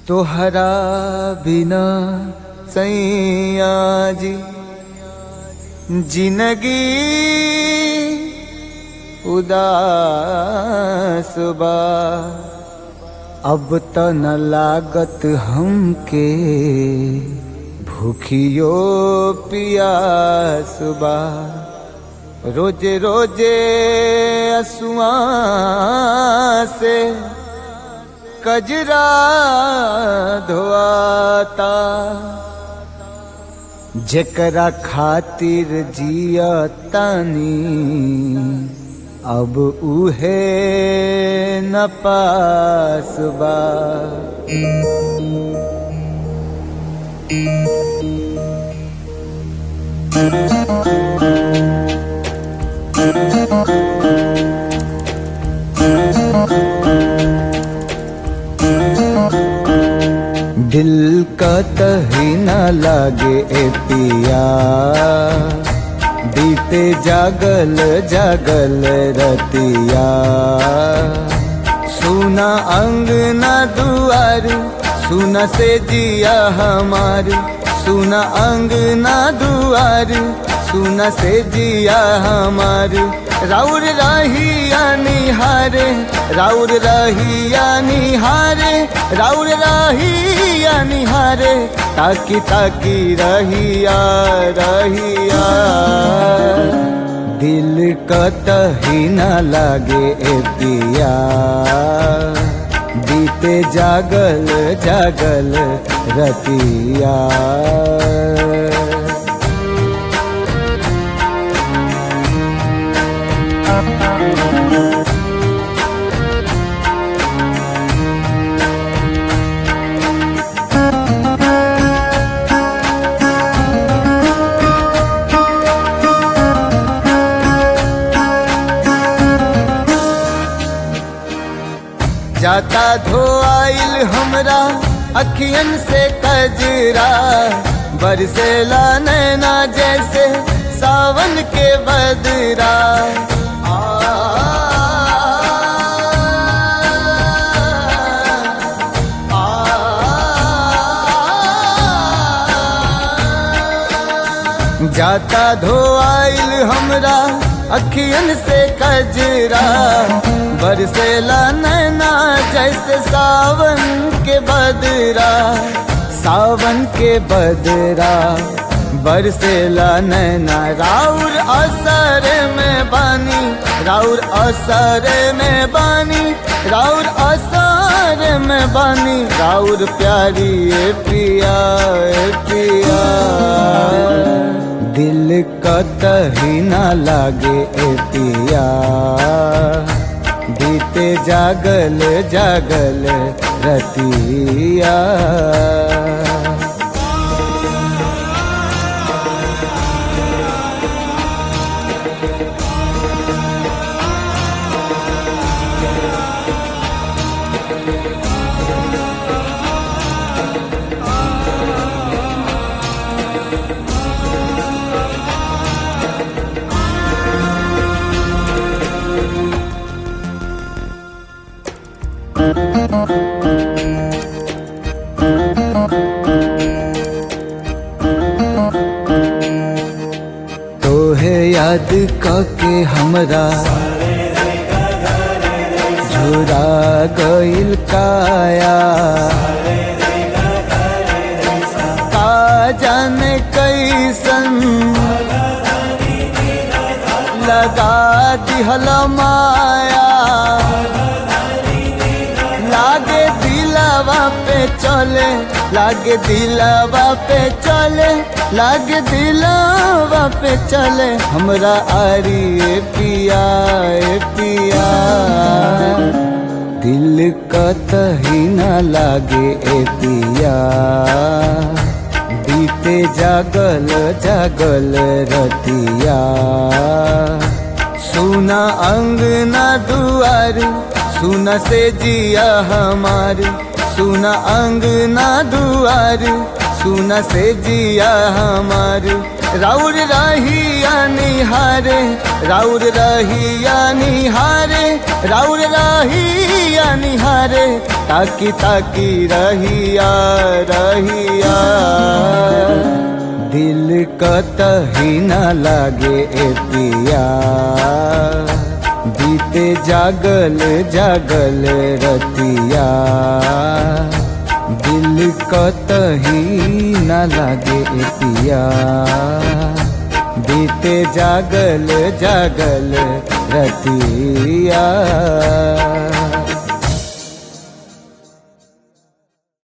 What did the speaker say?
तोहरा बिना सैया जी जिंदगी उदास बा अब त न लागत हमके भूखियो पियास बा रोजे रोजे असुआ से कजरा धोआता जेकरा खातिर जिया तानी अब उहे न पास बा दिल का तही न लागे ए पिया बीते जागल जागल रतिया सुना अंगना दुआर सुना से जिया हमार सुना अंगना दुआर सुना से जिया हमार राउर रहिया निहारे राउर रहिया निहारे राउर रहिया निहारे ताकी ताकी रहिया रहिया दिल कतही न लागे ए पिया बीते जागल जागल रतिया जाता धोआइल हमरा अखियन से कजरा बरसेला नैना जैसे सावन के बदरा आ, आ, जाता धोआइल हमरा अखियन से कजरा बरसेला नैना जैसे सावन के बदरा सावन के बदरा बरसेला नैना राउर असर में बानी राउर असर में बानी राउर असर में बानी राउर प्यारी ए पिया ए पिया दिल कतही न लागे ए पिया बीते जागल जागल रतिया तोहे याद कके हमरा झुरा गइल काया का जाने कैसन लगा दिहल माया लागे दिलावा पे चले लागे दिलावा पे चले लागे दिलावा पे चले हमरा आरी ए पिया ए पिया दिल कतही न लागे ए पिया बीते जागल जागल रतिया सुना अंगना दुआर सुना से जिया हमार सुना अंगना दुआर सुना से जिया हमार राउर रहिया निहारे राउर रहिया निहारे राउर रहिया निहारे ताकी ताकी रहिया रहिया दिल कतही न लागे ए पिया बीते जागल जागल रतिया दिल कतही न लागे ए पिया बीते जागल जागल रतिया